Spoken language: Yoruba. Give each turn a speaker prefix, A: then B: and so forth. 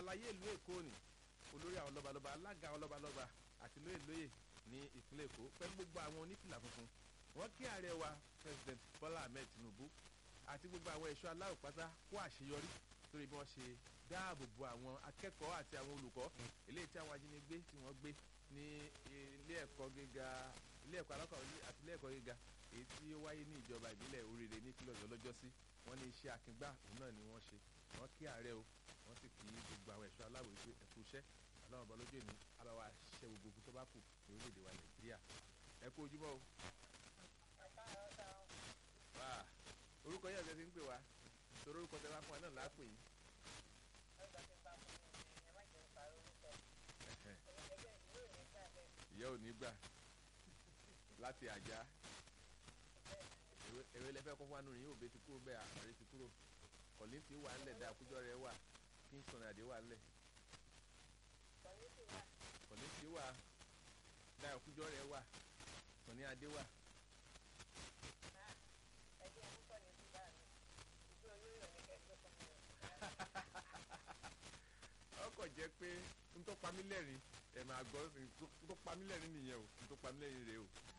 A: àlàyé ìlú èkó ni olórí àwọn lọ́balọ́ba alága àwọn lọ́balọ́ba àti lóyè lóyè ní ìpínlẹ̀ èkó pẹ̀lú gbogbo àwọn onífìlà funfun wọ́n kí ààrẹ wa president bola ahmed tinubu àti gbogbo àwọn ẹ̀ṣọ́ aláwọ̀ pátá kó àṣeyọrí lórí bí wọ́n ṣe dáàbò bo àwọn akẹ́kọ̀ọ́ àti àwọn olùkọ́ eléyìí tí àwọn ajínigbé tí wọ́n gbé ní ilé ẹ̀kọ́ gíga ilé ẹ̀kọ́ alákọ̀ọ́lẹ̀ àti ilé ẹ̀kọ́ gíga èyí tí ó wáyé ní ìjọba ìbílẹ̀ oríire ní ìpínlẹ̀ ọ̀yọ́ lọ́jọ́sí wọ́n ní iṣẹ́ akíngbá òun náà ni wọ́n ṣe wọ́n kí ààrẹ o wọ́n sì kí gbogbo àwọn ẹ̀ṣọ́ aláwọ̀ wípé ẹ̀kú iṣẹ́ aláwọ̀ ọba lójú èmi aláwa ṣiṣẹ́ gbogbo ogun tó bá kù ní orílẹ̀-èdè wa nàìjíríà ẹ kú ojúmọ́ o. wá orúkọ yẹn ọ̀sẹ̀ ti ń pè wá torí orúkọ tẹ bá fún wa náà láàpè yìí. ìyá ò ní gbà láti àjà èrè lẹfẹ kọ fún wa nínú yìí òbí ti kúrò bẹ́ẹ̀ àmọ̀rẹ́ ti kúrò kọ̀lí ti wà ńlẹ̀ dá àkójọ rẹ̀ wà kingston àdé wà ńlẹ̀ kọ̀lí ti wà dá àkójọ rẹ̀ wà sọ̀ní adé wà. ọkọ̀ jẹ́ pé n tó pa mí lẹ́rìn ẹ̀ máa gbọ́ n tó pa mí lẹ́rìn nìyẹn o n tó pa mí lẹ́rìn rèé o